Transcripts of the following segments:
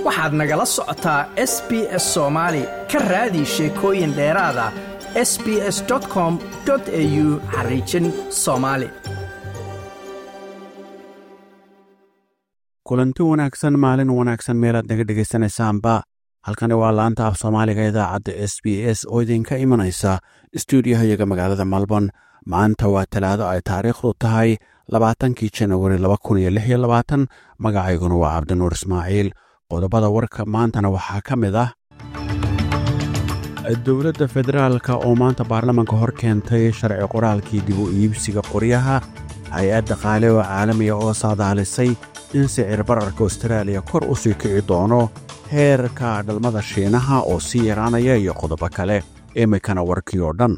waxaad nagala socotaa s b s soomaali ka raadi sheekooyin dheeraada s b s com au xariijin soomaali kulanti wanaagsan maalin wanaagsan meelaad naga dhegaysanaysaanba halkani waa laanta af soomaaliga idaacadda s b s oo idinka imanaysa stuudiyahayaga magaalada melbourne maanta waa talaado ay taariikhdu tahay labaatankii janawari laba kun iyo lix iyo labaatan magacayguna waa cabdinuur ismaaciil qodobada warka maantana waxaa ka mid ah dowladda federaalka oo maanta baarlamanka hor keentay sharci qoraalkii dib u iibsiga qoryaha hay-ad dhaqaale oo caalamiga oo saadaalisay in sicir bararka austraaliya kor u sii kici doono heerka dhalmada shiinaha oo sii yaraanaya iyo qodobo kale imikana warkii oo dhan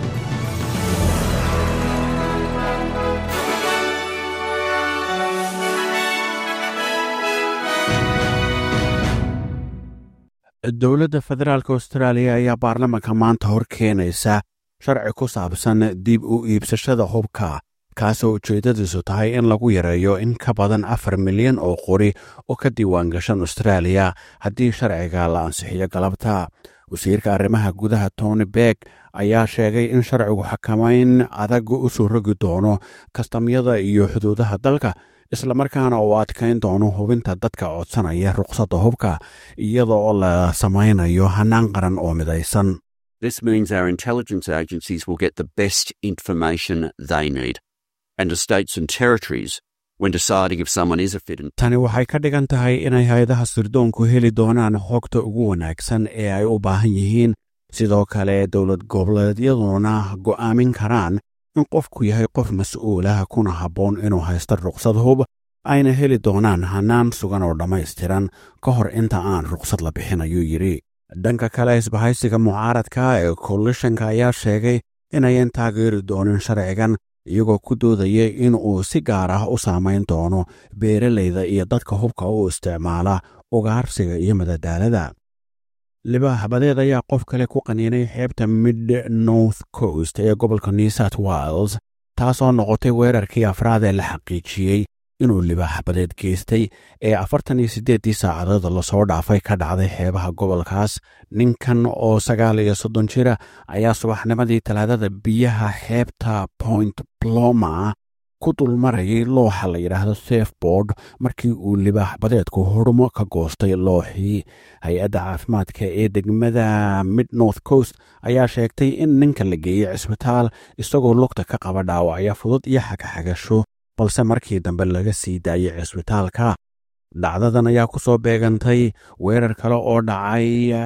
dowladda federaalk austraaliya ayaa baarlamanka maanta hor keenaysa sharci ku saabsan dib u iibsashada hubka kaasoo ujeeddadiisu tahay in lagu yareeyo in ka badan afar milyan oo qori oo ka diiwaan gashan austraaliya haddii sharciga la ansixiyo galabta wasiirka arrimaha gudaha tony beck ayaa sheegay in sharcigu xakamayn adag u soo rogi doono kastamyada iyo xuduudaha dalka islamarkaana uu adkayn doono hubinta dadka codsanaya ruqsadda hubka iyada oo la samaynayo hannaan qaran oo midaysan This means our intelligence agencies will get the best information they need. And the states and territories, when deciding if someone is a fit and tani waxay ka dhigan tahay inay hay-adaha sirdoonku heli doonaan xogta ugu wanaagsan ee ay u baahan yihiin sidoo kale dowlad goboleedyaduna go'aamin karaan in qofku yahay qof mas-uulah kuna habboon inuu haysto ruqsad hub ayna heli doonaan hannaan sugan oo dhammaystiran ka hor inta aan ruqsad la bixin ayuu yidhi dhanka kale isbahaysiga mucaaradka ee koalishanka ayaa sheegay inayan taageeri doonin sharcigan iyagoo ku doodaya in uu si gaar ah u saamayn doono beeralayda iyo dadka hubka u isticmaala ugaarsiga iyo madadaalada libaaxbadeed ayaa qof kale ku qaniinay xeebta mid north coast ee gobolka new south wales taasoo noqotay weerarkii afraad ee la xaqiijiyey inuu libaaxbadeed geystay ee afartan iyo siddeeddii saacadood lasoo dhaafay ka dhacday xeebaha gobolkaas ninkan oo sagaal iyo soddon jira ayaa subaxnimadii talaadada biyaha xeebta point bloma ku dulmarayay looxa la yidhaahdo safeboard markii uu libaaxbadeedku hormo ka goostay looxii hay-adda caafimaadka ee degmada mid north coast ayaa sheegtay in ninka la geeyey cisbitaal isagoo lugta ka qaba dhaawacyo fudud iyo xagaxagasho balse markii dambe laga sii daayay cisbitaalka dhacdadan ayaa ku soo beegantay weerar kale oo dhacay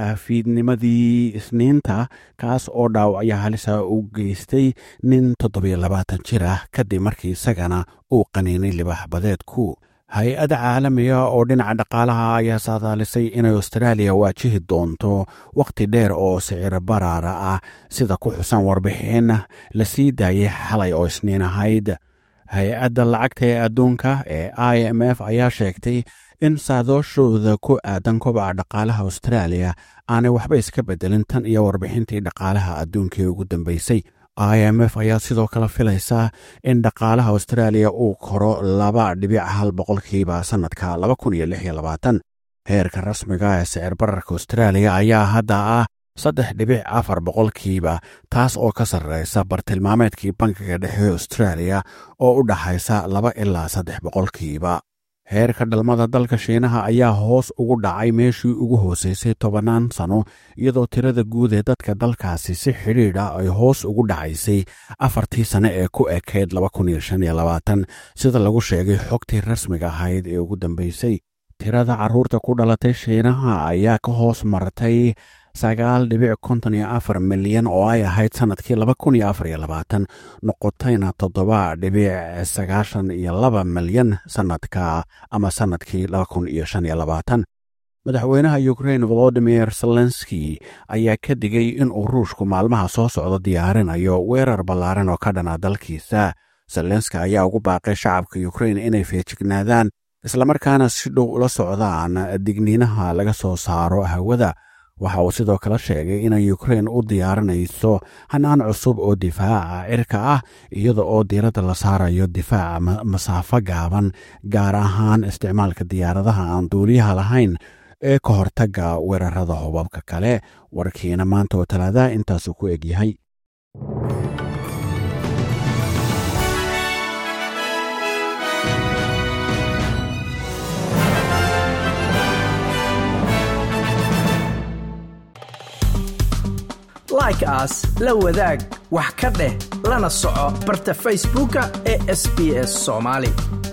fiidnimadii isniinta kaas oo dhaawacyo halisa u geystay nin toddobiyo labaatan jir ah kadib markii isagana uu qaniinay libaaxbadeedku hay-adda caalamiga oo dhinaca dhaqaalaha ayaa saadaalisay inay austraaliya waajihi doonto wakhti dheer oo sicir baraara ah sida ku xusan warbixin la sii daayay xalay oo isniin ahayd hay-adda lacagta ee adduunka ee i m f ayaa sheegtay in saadooshooda ku aadan kobaca dhaqaalaha austraaliya aanay waxba iska beddelin tan iyo warbixintii dhaqaalaha adduunkaee ugu dambeysay i m f ayaa sidoo kale filaysaa in dhaqaalaha austraaliya uu koro laba dhibic hal boqolkiiba sannadka laba kun iyo lix iyo labaatan heerka rasmiga ee sicir bararka austraaliya ayaa hadda ah saddex dhibic afar boqolkiiba taas oo ka sarreysa bartilmaameedkii bankiga dhexe austraaliya oo u dhaxaysa laba ilaa saddex boqolkiiba heerka dhalmada dalka shiinaha ayaa hoos ugu dhacay meeshii ugu hooseysay tobannaan sano iyadoo tirada guud ee dadka dalkaasi si xidhiidh ah ay hoos ugu dhacaysay afartii sane ee ku ekayd sida lagu sheegay xogtii rasmiga ahayd ee ugu dambeysay tirada carruurta ku dhalatay shiinaha ayaa ka hoos martay sagaal dhibic konton iyo afar milyan oo ay ahayd sannadkii laba kun iyo afar iyo labaatan noqotayna toddoba dhibic sagaashan iyo laba milyan sannadka ama sannadkii laba kun iyo shan iyo labaatan madaxweynaha ukrain volodimir zelenski ayaa ka digay inuu ruushku maalmaha soo socdo diyaarinayo weerar ballaaran oo ka dhana dalkiisa zelenski ayaa ugu baaqay shacabka ukrain inay feejignaadaan islamarkaana si dhow ula socdaan digniinaha laga soo saaro hawada waxa uu sidoo kale sheegay inay ukrain u diyaarinayso hanaan cusub oo difaaca cirka ah iyada oo diiradda la saarayo difaaca masaafo gaaban gaar ahaan isticmaalka diyaaradaha aan duuliyaha lahayn ee ka hortagga weerarada hubabka kale warkiina maanta oo talaadaha intaasuu ku eg yahay like aas la wadaag wax ka dheh lana soco barta facebooka ee sb s somaali